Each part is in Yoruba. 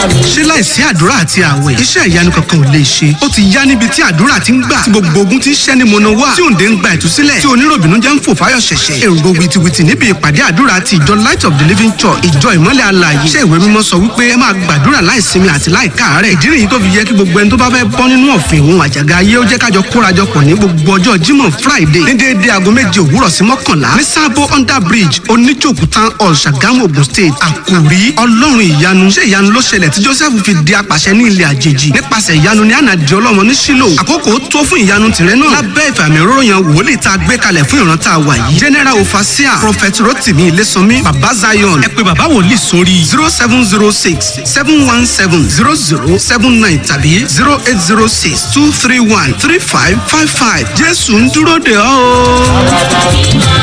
mi. ṣé láìsí àdúrà àti àwẹ̀ iṣẹ́ ìyanu kankan ò lè ṣe ó ti yá níbi tí àdúrà ti ń gbà tí gbogbo ogun ti ń ṣẹ́ ní mọ̀nà wá tí òǹdè ń gba ìtúsílẹ̀ tí oníròbìnú jẹ́ ń fò fáyọ̀ ṣẹ̀ṣẹ̀ èrò wìtìwìtì níbi ìpàdé àdúrà ti ìjọ light of the living church ìjọ ìmọ́lẹ̀ alààyè iṣẹ́ ìwé mímọ́ sọ wípé ẹ máa gbàdúrà láìsinmi àti láìkáàárẹ̀ ìdí nìyí tó fi yẹ kí gbogbo ẹni tó bá fẹ́ bọ́ nínú ọ̀fìn òun àjàgà ayé ó jẹ́ kájọ kórajọpọ̀ ní gbogbo ọjọ́ jímọ̀ friday ní déédéé aago méje òwúrọ̀ sí mọ́kànlá ní sábó under bridge oníjòkú town hall ṣàgámù ogun state àkòrí ọlọ́run ìyanu ṣé ìyanu ló ṣẹlẹ̀ tí joseph fi di apàṣẹ ní ilẹ̀ àjèjì nípasẹ̀ ìyanu ní ànàdì ọlọ́mọ ní sílò àkókò tó fún ìyanu tìrẹ náà lábẹ́ ìfàmì òróró wòlíì tá a gbé kalẹ̀ fún ìran tá a wà yìí general ofasia prophet rotimi ilésànmí baba zion ẹ pé baba wòlíì sórí zero seven zero six seven one seven zero zero seven nine tàbí zero eight zero six two three one three five five five jésù ń dúró de ọ́ o.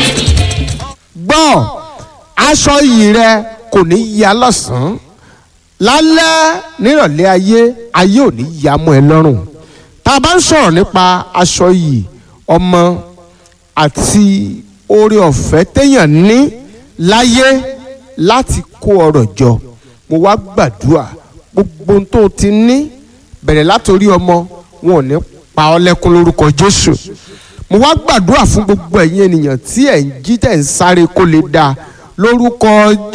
gbọ́ aṣọ iyì rẹ kò ní ya lọ́sàn-án lálẹ́ nírọ̀lẹ́ ayé ayé ò ní ya mọ́ ẹ lọ́rùn tá a bá ń sọ̀rọ̀ nípa aṣọ iyì ọmọ àti oore ọ̀fẹ́ téèyàn ní láyé láti kó ọrọ̀ jọ mo wá gbàdúrà gbogbo ohun tó o ti ní bẹ̀rẹ̀ látòrí ọmọ wọn ò ní pa ọ́ lẹ́kún lórúkọ Jésù mo wá gbàdúrà fún gbogbo ẹ̀yin ènìyàn tí ẹ̀ ń jí tẹ̀ ń sáré kó lè dáa lórúkọ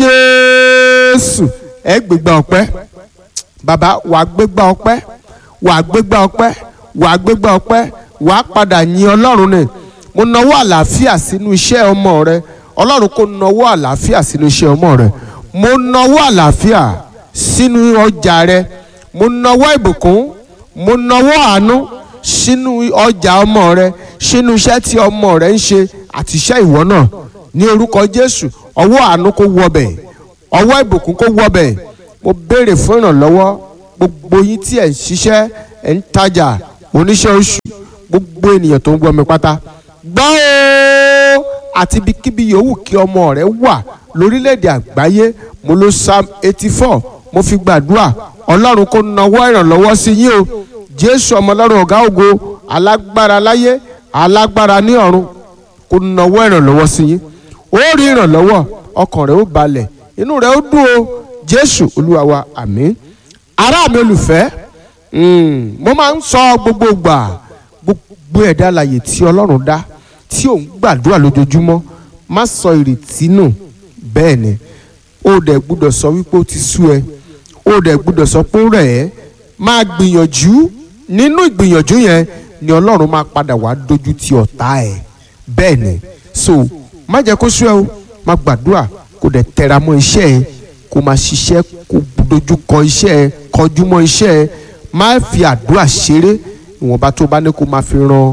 Jésù ẹ gbégbá ọpẹ́ bàbá wàá gbégbá ọpẹ́ wàá gbégbá ọpẹ́ wàá gbégbá ọpẹ́ wàá padà yin Ọlọ́run ni mo nawọ́ àlàáfíà sínú iṣẹ́ ọmọ rẹ Ọlọ́run kò nawọ́ àlàáfíà sínú iṣẹ́ ọmọ rẹ mo nawọ́ àlàáfíà sínú ọjà rẹ mo nawọ́ ìbùkún mo nawọ́ àánú sínú ọjà ọmọ rẹ sínú iṣẹ́ tí ọmọ rẹ ń ṣe àti iṣẹ́ ìwọ náà ní orúkọ Jésù ọwọ́ àánú kó wọbẹ̀ ọwọ́ ìbùkún kó wọbẹ̀ mo béèrè fún ìrànlọ́wọ́ gbogbo yín tí ẹ̀ ń ṣiṣẹ́ ẹ̀ ń tajà oníṣẹ́ oṣù gbogbo ènìyàn tó ń gbọ́ mi pátá gbọ́ o àti ibikíbi yòówù kí ọmọ rẹ wà lórílẹ̀‐èdè àgbáyé mo lo psalm eighty four mo fi gbàdúrà ọlọ́run kó nawọ́ ìrànlọ́wọ́ sí yín o jésù ọmọ ọlọ́run ọ̀gá ògo alágbára láyé alágbára ní ọ̀run kó nawọ́ ìrànlọ́wọ́ sí yín ó rí ìrànlọ́wọ́ ọkàn rẹ ó balẹ̀ inú rẹ ó dùn o jésù olúwa wa àmín ará mi olùfẹ́ mo máa ń sọ gbogbo gbà gbogbo ẹ̀dá alààyè tí ọlọ́run dá tí ò ń gbàdúrà lójoojúmọ́ má sọ ìrètí nù bẹ́ẹ̀ ni ó dẹ̀ gbúdọ̀ sọ wípé ó ti sú ẹ ó dẹ̀ gbúdọ̀ sọ pé ó rẹ̀ ẹ́ máa gbìyànjú nínú ìgbìyànjú yẹn ni ọlọ́run máa padà wá dojú ti ọ̀tá ẹ̀ bẹ́ẹ̀ ni so má jẹ́ kó sú ẹ o má gbàdúrà kó dẹ̀ tẹra mọ́ iṣẹ́ ẹ kó máa ṣiṣẹ́ kó dojú kọ iṣẹ́ ẹ kọjú mọ́ iṣẹ́ ẹ má fi àdúrà ṣeré ìwọ̀nba tó bá ní kó máa fi ran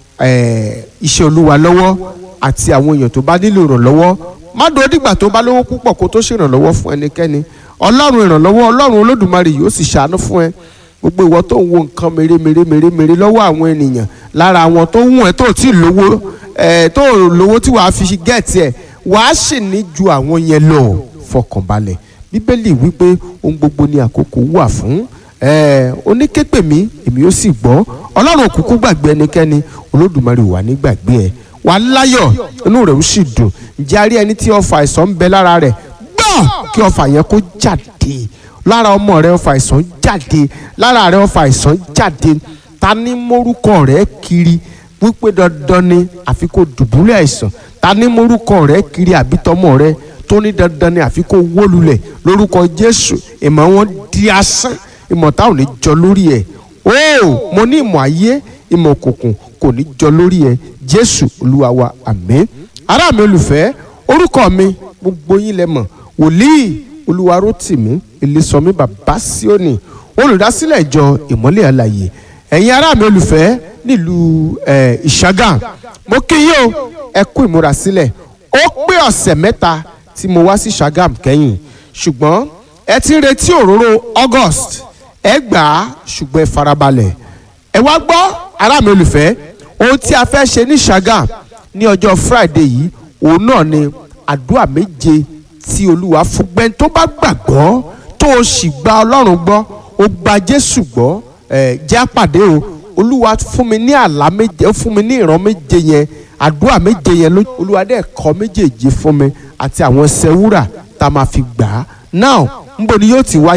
iṣẹ́ olúwa lọ́wọ́ àti àwọn èèyàn tó bá nílò ìrànlọ́wọ́ má dúró dìgbà tó bá lówó púpọ̀ kó tó ṣèrànlọ́wọ́ fún ẹnikẹ́ni ọlọ́run ìrànlọ́wọ́ ọlọ́run olódùmarè yóò sì ṣàánú fún ẹ gbogbo ìwọ tó ń wo nǹkan mèremère mèremère lọ́wọ́ àwọn ènìyàn lára àwọn tó ń wọ̀n ẹ́ tó tí lówó ẹ̀ tó lówó tí wàá fi gẹ̀ẹ́tì ẹ̀ wàá sì ní ju àwọn yẹn lọ fọkànbalẹ̀ bíbélì wípé ohun gbogbo ni àkókò wà fún ẹ oníképè mi èmi ó sì gbọ́ ọlọ́run òkùnkùn gbàgbé ẹnikẹ́ni olódùmarè wà ní gbàgbé ẹ wà láyọ̀ inú rẹ̀ ó sì dùn ǹjẹ́ a rí ẹni tí ọfà àìsàn ń bẹ lára rẹ̀ gbọ́ kí ọfà yẹn kó jáde lára ọmọ rẹ̀ ọfà àìsàn jáde lára rẹ̀ ọfà àìsàn jáde ta ní mórúkọ rẹ̀ kiri wípé dandan ni àfi kó dùbúlẹ̀ àìsàn ta ní mórúkọ rẹ̀ kiri àbí tọmọ rẹ̀ tó ní dandan ni àfi kó wólulẹ̀ lórúkọ Jésù ìmọ̀ wọn di asán ìmọ̀ táwọn ò ní jọ lórí ẹ̀ o mo ní ìmọ̀ ayé ìmọ̀ òkùnkùn kò ní jọ lórí ẹ̀ Jésù Olúwa wa àmín ará mi olùfẹ́ orúkọ mi gbogbo yín lẹ mọ̀ wòlíì Olúwarótìmí Ilésànmí bàbá Síónì olùdásílẹ̀ ìjọ ìmọ́lẹ̀ àlàyé ẹ̀yin ará mi olùfẹ́ nílùú Ìṣàgà mo kí yín o ẹ kú ìmúrasílẹ̀ ó pé ọ̀sẹ̀ mẹ́ta tí mo wá sí Ṣàgàm kẹ́yìn ṣùgbọ́n ẹ ti ń retí òróró August ẹ gbà á ṣùgbọ́n ẹ farabalẹ̀ ẹ wá gbọ́ ará mi olùfẹ́ ohun tí a fẹ́ ṣe ní Ṣàgàm ní ọjọ́ Friday yìí òun náà ni àdúrà méje tí Olúwa fún gbẹ́ni tó bá gbàgbọ́ tó o sì gba Ọlọ́run gbọ́ o gba Jésù gbọ́ ẹ jẹ́ àpàdé o Olúwa fún mi ní àlá méje ó fún mi ní ìran méje yẹn àdúrà méje yẹn ló Olúwa dẹ̀ kọ méjèèjì fún mi àti àwọn ẹsẹ̀ wúrà tá a máa fi gbà á now nbo ni yóò ti wáyé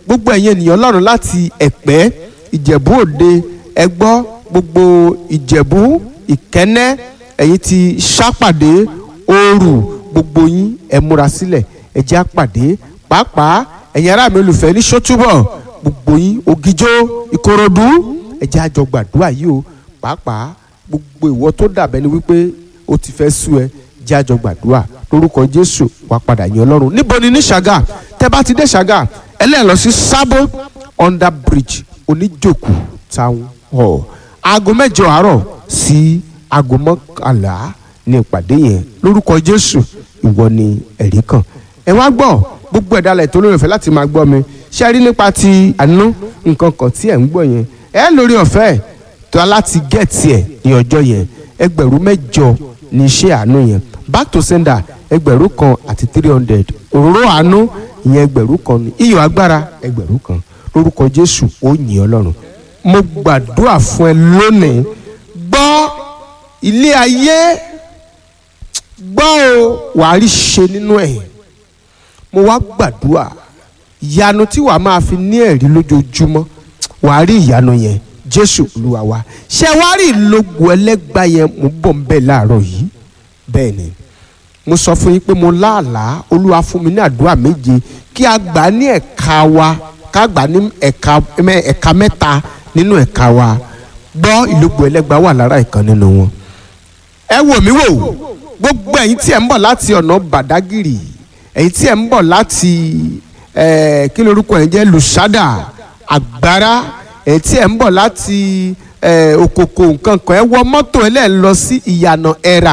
gbogbo ẹ̀yin ènìyàn ọlọ́run láti ẹ̀pẹ́ ìjẹ̀bú òde ẹgbọ́ gbogbo ìjẹ̀bú ìkẹ́nẹ́ ẹ̀yin ti ṣàpàdé ooru gbogbo yín ẹ múra sílẹ̀ ẹ jẹ́ àpàdé pàápàá ẹ̀yin ará mi olùfẹ́ ní sọ́túbọ̀ gbogbo yín ògìjó ìkòròdú ẹ jẹ́ àjọ gbàdúrà yìí o pàápàá gbogbo ìwọ tó dàbẹ́ ni wípé ó ti fẹ́ sú ẹ jẹ́ àjọ gbàdúrà lórúkọ jésù wàá padà yìn ọlọ́run níbo ni ní ṣàgà tẹ́ bá ti dé ṣàgà ẹlẹ́ẹ̀ lọ sí sábó under bridge oníjòkù town hall aago mẹ́jọ àárọ̀ sí aago mọ́kànlá ní ìpàdé yẹn lórúkọ jésù ìwọ ni ẹ̀rí kan ẹ wá gbọ́ gbogbo ẹ̀dá alẹ̀ tó lórí ọ̀fẹ́ láti máa gbọ́ mi ṣé ẹ rí nípa ti àánú nǹkan kan tí ẹ̀ ń gbọ́ yẹn ẹ lórí ọ̀fẹ́ tó láti gẹ̀ẹ́tì ẹ̀ ní ọjọ́ yẹn ẹgbẹ̀rún mẹ́jọ ní iṣẹ́ àánú yẹn back to sender ẹgbẹ̀rún kan àti three hundred òróró àánú ìyẹn ẹgbẹ̀rún kan ní iyọ̀ agbára ẹgbẹ̀rún kan lórúkọ jésù ó yìn ọlọ́run mo gbàdúrà fún ẹ lónìí gbọ́ ilé ayé gbọ́ o wàá rí ṣe nínú ẹ̀ mo wá gbàdúrà ìyanu tí wàá máa fi ní ẹ̀rí lójoojúmọ́ wàá rí ìyanu yẹn jésù olúwa wa ṣé wàá rí ìlógo ẹlẹ́gbà yẹn mo bọ̀ ń bẹ̀ láàárọ̀ yìí bẹ́ẹ̀ ni mo sọ fún yín pé mo láàlá olúwa fún mi ní àdúrà méje kí a gbà ní ẹ̀ka wa ká gbà ní ẹ̀ka ẹ̀ka mẹ́ta nínú ẹ̀ka wa gbọ́ ìlógo ẹlẹ́gbà wà lára ìkan nínú wọn. ẹ wò mí wò gbogbo ẹ̀yin tí ẹ̀ ń bọ̀ láti ọ̀nà bàdágìrì ẹ̀yin tí ẹ̀ ń bọ̀ láti kí lorúkọ ẹ̀ ń jẹ́ lùsádà àgbára ẹ̀yin tí ẹ̀ ń bọ̀ láti òkòkò nǹkan kan ẹ wọ mọ́tò ẹ lẹ́ẹ̀ lọ sí ìyànà ẹ̀rà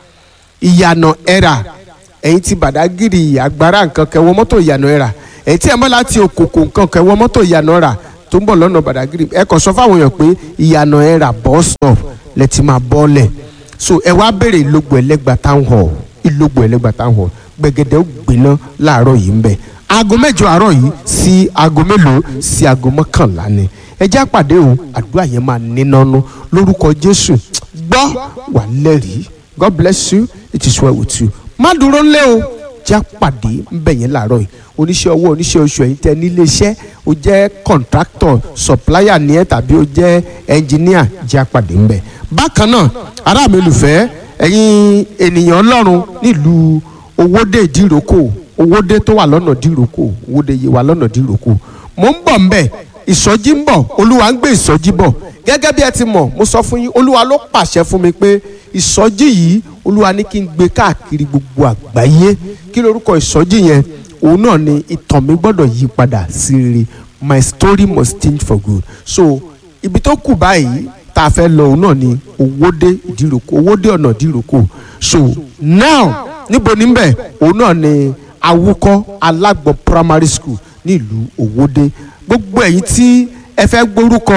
ìyànà ẹ̀rà ẹ̀yin tí bàdágìrì àgbára nǹkan kan ẹ wọ mọ́tò ìyànà ẹ̀rà ẹ̀yin tí ẹ̀ ń bọ̀ láti òkòkò nǹkan kan ẹ wọ mọ́tò ìyànà ẹ̀rà tó ń bọ̀ lọ́nà bàdágìrì ẹ kàn sọ fáwọn èèyàn pé ìyànà ẹ̀rà bus stop lẹ ti máa bọ́ọ̀lẹ̀ so ẹ wá béèrè ìlógbò ẹlẹ́gbà town hall ìlógbò ẹlẹ́gbà town hall gbẹ̀gẹ̀dẹ̀ ó gbiná láàárọ̀ yìí ń bẹ̀ aago mẹ́jọ àárọ̀ yìí sí aago mélòó sí aago mọ́kànlá ni ẹ jẹ́ àpàdé o àdúrà yẹn máa nínánú lórúkọ jésù gbọ́ wà lẹ́rìí god bless you it is well with you má dúró ńlẹ́ o jẹ́ àpàdé ńbẹ̀ yẹn láàárọ̀ yìí oníṣẹ́ ọwọ́ oníṣẹ́ oṣù ẹ̀yin tẹ́ nílé iṣẹ́ o jẹ́ contractor supplier ní ẹ tàbí o jẹ́ engineer jẹ́ àpàdé ńbẹ̀ bákan náà ará mi olùfẹ́ ẹ̀yin ènìyàn ọlọ́run nílùú owóde ìdíròkò owóde tó wà lọ́nà ìdíròkò owóde yìí wà lọ́nà ìdíròkò mò ń bọ̀ ńbẹ̀ ìsọjí ń bọ̀ olúwa ń gbé ìsọjí bọ̀ gẹ́gẹ́ bí ẹ ti mọ̀ mo sọ fún yín olúwa ló pàṣẹ fún mi pé ìsọjí yìí olúwa ní kí n gbé káàkiri gbogbo àgbáyé kí lorúkọ ìsọjí yẹn òun náà ni ìtàn mi gbọ́dọ̀ yí padà sí rere my story must change for good so ibi tó kù báyìí tá a fẹ́ lọ òun náà ni owóde ìdíròkò owóde ọ̀nà ìdíròkò so now níbo níbẹ̀ òun náà ni awúkọ́ alágbọ̀n primary school nílùú owóde gbogbo ẹ̀yin tí ẹ fẹ́ gbórúkọ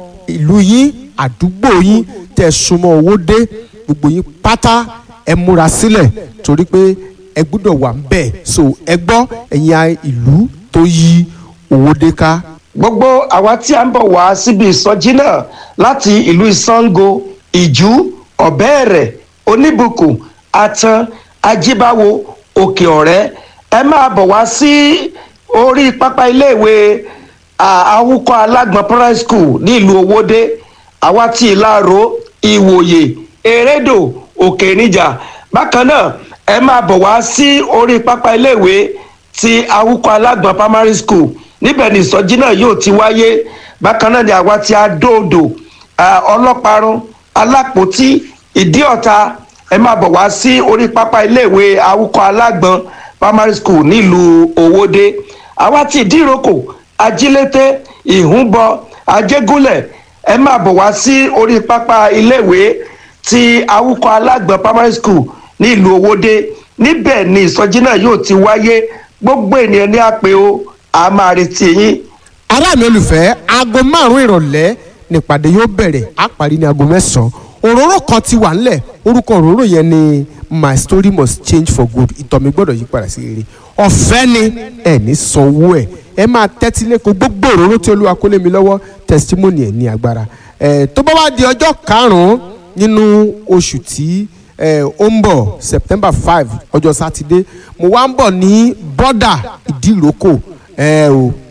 ìlú yín àdúgbò yín tẹ̀ súnmọ́ owóde gbogbo yín pátá ẹ múra sílẹ̀ torí pé ẹ gbúdọ̀ wà ń bẹ̀ so ẹ gbọ́ ẹ̀yin ìlú tó yí owóde ká gbogbo àwa tí a ń bọ̀ wá síbi ìsọjí náà láti ìlú ìsango ìjú ọ̀bẹ́ẹ̀rẹ̀ oníbùkún atan ajíbáwo òkè ọ̀rẹ́ ẹ máa bọ̀ wá sí orí pápá iléèwé awúkọ́ alágbọ̀n primary school ní ìlú owóde àwa tí ìlàró ìwòye erédò òkè níjà bákan náà ẹ máa bọ̀ wá sí orí pápá iléèwé ti awúkọ́ alágbọ̀n primary school níbẹ̀ ni ìsọjí náà yóò ti wáyé bákan náà ni àwa ti adóodò ọlọ́parun alápòtí ìdíọ̀ta ẹ máa bọ̀ wá sí orí pápá iléèwé awúkọ́ alágbọ̀n primary school nílùú owóde àwa ti ìdíròkò ajílété ìhúnbọ ajégúnlẹ̀ ẹ máa bọ̀ wá sí orí pápá iléèwé ti awúkọ́ alágbọ̀n primary school nílùú owóde níbẹ̀ ni ìsọjí náà yóò ti wáyé gbogbo ènìyàn ní àpè o a máa retí yín. ará mi olùfẹ́ aago márùn-ún ìrọ̀lẹ́ nípàdé yóò bẹ̀rẹ̀ á parí ní aago mẹ́sàn-án òróró kan ti wà ńlẹ̀ orúkọ òróró yẹn ni my story must change for good ìtọ́ mi gbọ́dọ̀ yí padà sí rere ọ̀fẹ́ ni ẹ̀ ní sanwó ẹ̀ ẹ máa tẹ́tí lẹ́kọ̀ọ́ gbogbo òróró tí olúwa kó lé mi lọ́wọ́ testimony ẹ̀ ní agbára ẹ̀ tó bá wá di ọjọ́ karùn-ún nínú oṣù tí ó ń bọ̀ september five ọjọ́ sátidé mo wá ń bọ̀ ní bọ́dà ìdíròkò ẹ o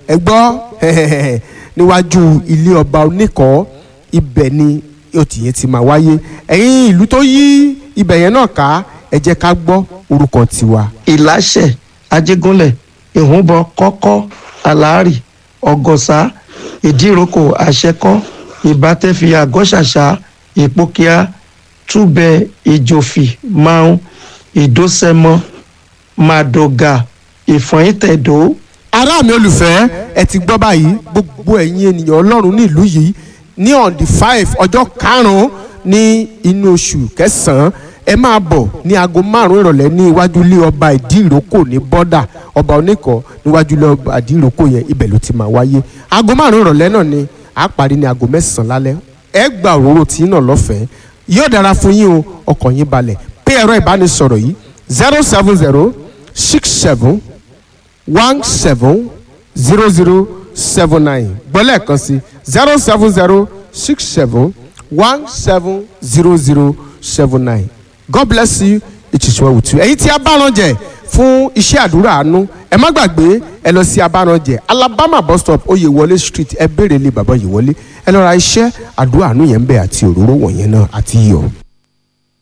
ẹ gbọ́ níwájú ilé ọba oníkọ́ ibẹ̀ ni òtí yẹn ti máa wáyé ẹ̀yin ìlú tó yí ibẹ̀ yẹn náà ká ẹ jẹ́ ká gbọ́ orúkọ tiwa. ìláṣẹ ajégúnlẹ̀ ìhúnbọ kọ́kọ́ aláàrì ọgọ́sà ìdíròkò àṣẹkọ́ ìbátẹ́fi àgọ́ṣàṣà ìpókíà túbẹ̀ ìjòfì máun ìdósẹ́mọ màdògà ìfọ̀yìntẹ̀dó ará mi olùfẹ́ ẹ ti gbọ́ báyìí gbogbo ẹ̀yin ènìyàn ọlọ́run ní ìlú yìí ní on the five ọjọ́ karùn-ún ní inú oṣù kẹsàn-án ẹ máa bọ̀ ní aago márùn-ún ìrọ̀lẹ́ ní iwájú ilé ọba ìdíròkò ní bọ́dà ọba oníkọ̀ níwájú ilé ọba ìdíròkò yẹn ibẹ̀ ló ti máa wáyé aago márùn-ún ìrọ̀lẹ́ náà ni a parí ní aago mẹ́sàn-án lálẹ́ ẹ gba òróró tí náà lọ́fẹ̀ẹ́ yóò dára fún yín o ọkàn yín balẹ̀ pé ẹ̀rọ ìbánisọ̀rọ̀ yìí zero seven zero six seven one seven zero zero seven nine gbọ́lẹ̀ kan sí zero seven zero six seven one seven zero zero seven nine God bless you it is well with you ẹ̀yin tí abáranjẹ fún iṣẹ́ àdúrà àánú ẹ má gbàgbé ẹ lọ sí abáranjẹ Alabama bus stop Oyèwọlé street ẹ béèrè lé bàbá Oyèwọlé ẹ lọ ra iṣẹ́ àdúrà àánú yẹn ń bẹ àti òróró wọ̀nyẹn náà àti iyọ̀.